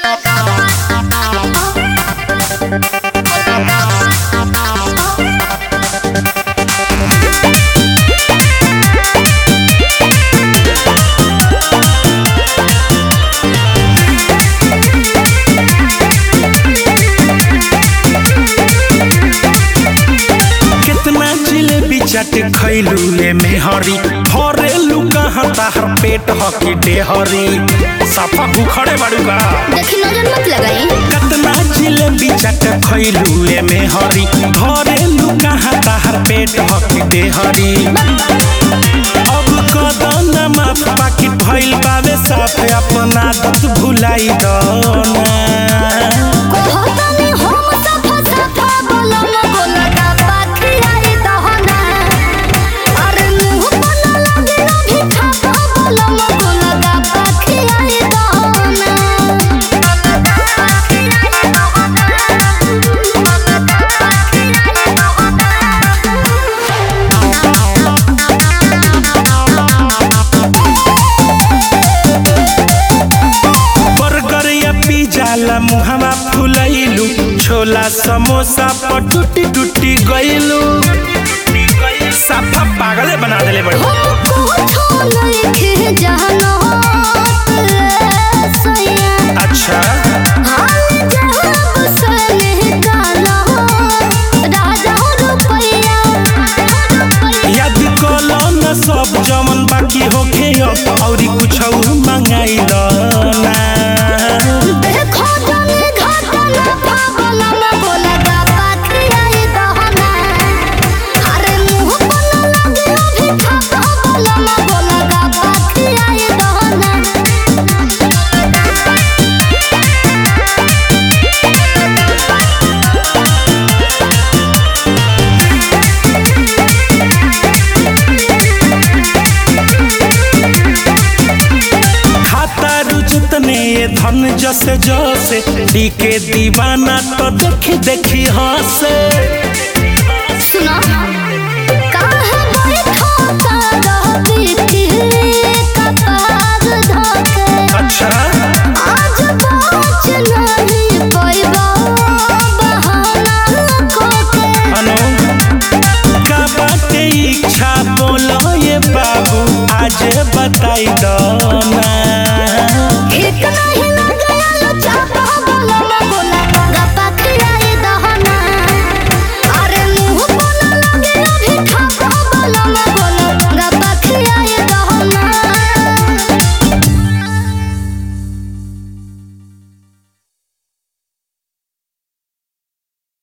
कितना जिलेबी चट खैलू ले मेहरी भरेलू कहाँ ताहर पेट हकी डेहरी सफा भूखड़े बाड़ू का देखी नजर मत लगाई कितना जिलेबी चट खैलू ले मेहरी भरेलू कहाँ ताहर पेट हकी डेहरी अब कदम माफ पाकिट भइल बावे साफ अपना आदत भुलाई दना कहतनी हम सफा सफा बोलम बोला का पाखियाई दहना अरे मुंह बना लगे ना भी खापा बोलम बोला का पाखियाई बर्गर या पिज्जा ला मुहावा फुलैलू छोला समोसा पर टूटी टूटी गइलू साफा पागले बना देले बड़ी हमको लइके जानो सैया अच्छा हाल जहाब सने डालो राजा रुपैया याद कलो न सब जमन बाकी होखे अब औरी कुछ मंगाई ना देखो जने घाटना पावला ना बोला का पाखियाई दहना अरे मुंह बना लगे अभी खापा बोला ना बोला का पाखियाई दहना खाता रुचतने ये धन जसे जसे डी के दीवाना तो देखी देखी हंसे सुनो